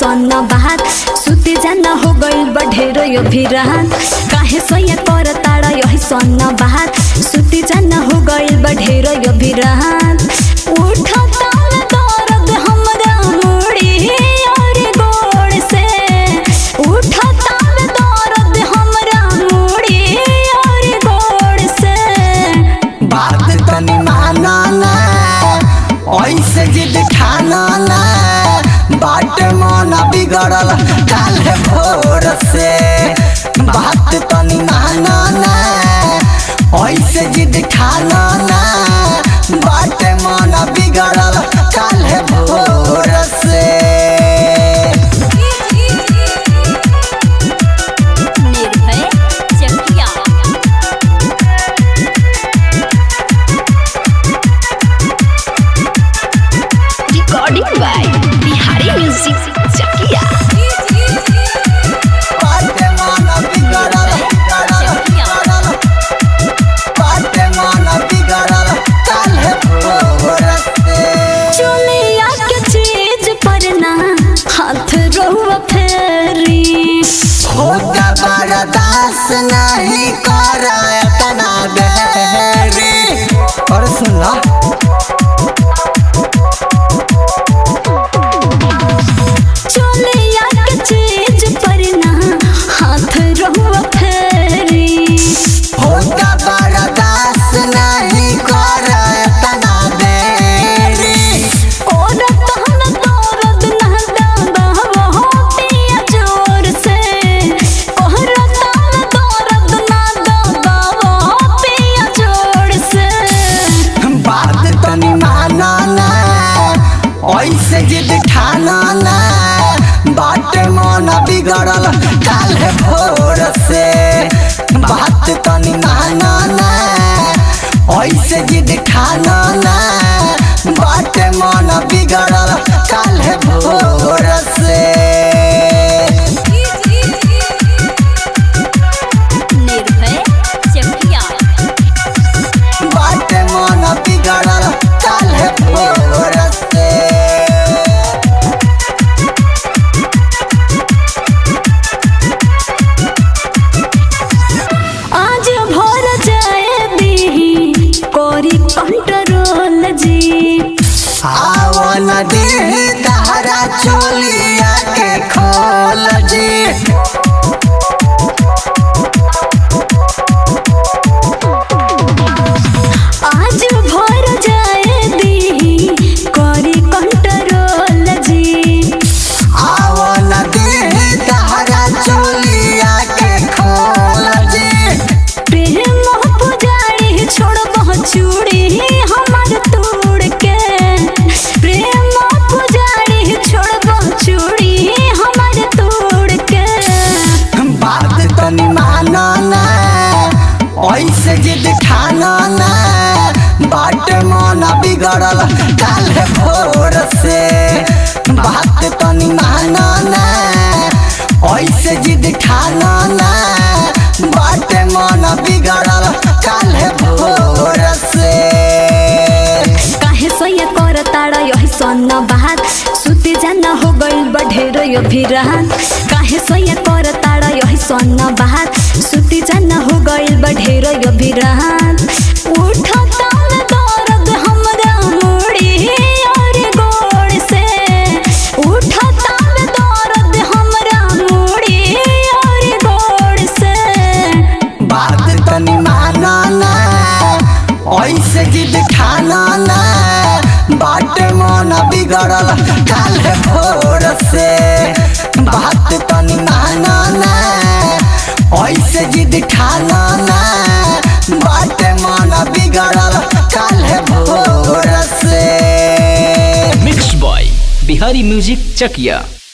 सन बात सुते जाना हो गइल बा ढेर यो भिरात काहे सैया कर ताड़ा यही सन बात सुते जाना हो गइल बा ढेर यो भिरात उठता न दर्द हमरा मुड़ी और गोड़ से उठता न दर्द हमरा मुड़ी और गोड़ से बात तनी माना ना ऐसे जिद ठाना ना बाट मन बिगड़ल काल भोर से बात तनी माना ना ऐसे जिद ठाना ना बाट मन बिगड़ल काल भोर से Nirbhay Chakia recording by Bihari music Chakia बाट मन बिगड़ल बिगड़ल बिगड़ल बाट मन बिगड़ल काल भोर से चुलिया के चीज पर ना हाथ रोवा फेरी होता बर्दाश्त नहीं कर तना बेरी और सुन ला चुलिया के चीज पर ना हाथ रोवा फेरी होता बर्दाश्त नहीं कर तना बेरी औरत हम दर्द ना दबाव होतिया जोर से औरत हम दर्द ना दबाव होतिया जोर से बात तनी माना ना ऐसे जिद ठाना ना बाट मन बिगड़ल काल भोर से बात तनी माना ना ऐसे जिद ठाना ना बाट मन बिगड़ल काल भोर से निर्भय चकिया बाट मन बिगड़ल काल भोर से आज भर जाए दी कोरी कंट्रोल जी आवन दे तारा चोलिया के खोल जी आज भर जाए दी कोरी कंट्रोल जी आवन दे तारा चोलिया के खोल जी प्रेम पुजारी छोड़ चूड़ी हमार तोड़ के प्रेम पुजारी छोड़ चूड़ी हमार तोड़ के बात तनी माना ना ऐसे जिद ठाना ना बाट मन बिगड़ल काल भोर से बात तनी माना ना ऐसे जिद ठाना ना बाट मन बिगड़ल काल भोर से काहे सैया कर ताड़ा यही सन बात सुते जाना हो गइल बा ढेर यो भिरात काहे सैया कर ताड़ा यही सन बात सुते जाना हो गइल बा ढेर यो भिरात उठता न दर्द हमरा मुड़ी और गोड़ से उठता न दर्द हमरा मुड़ी और गोड़ से बात तनी माना ना ऐसे जिद ठाना ना बाट मन बिगड़ल काल भोर से बात तनी माना ना ऐसे जिद ठाना ना बाट मन बिगड़ल काल भोर से mix by Bihari music Chakiya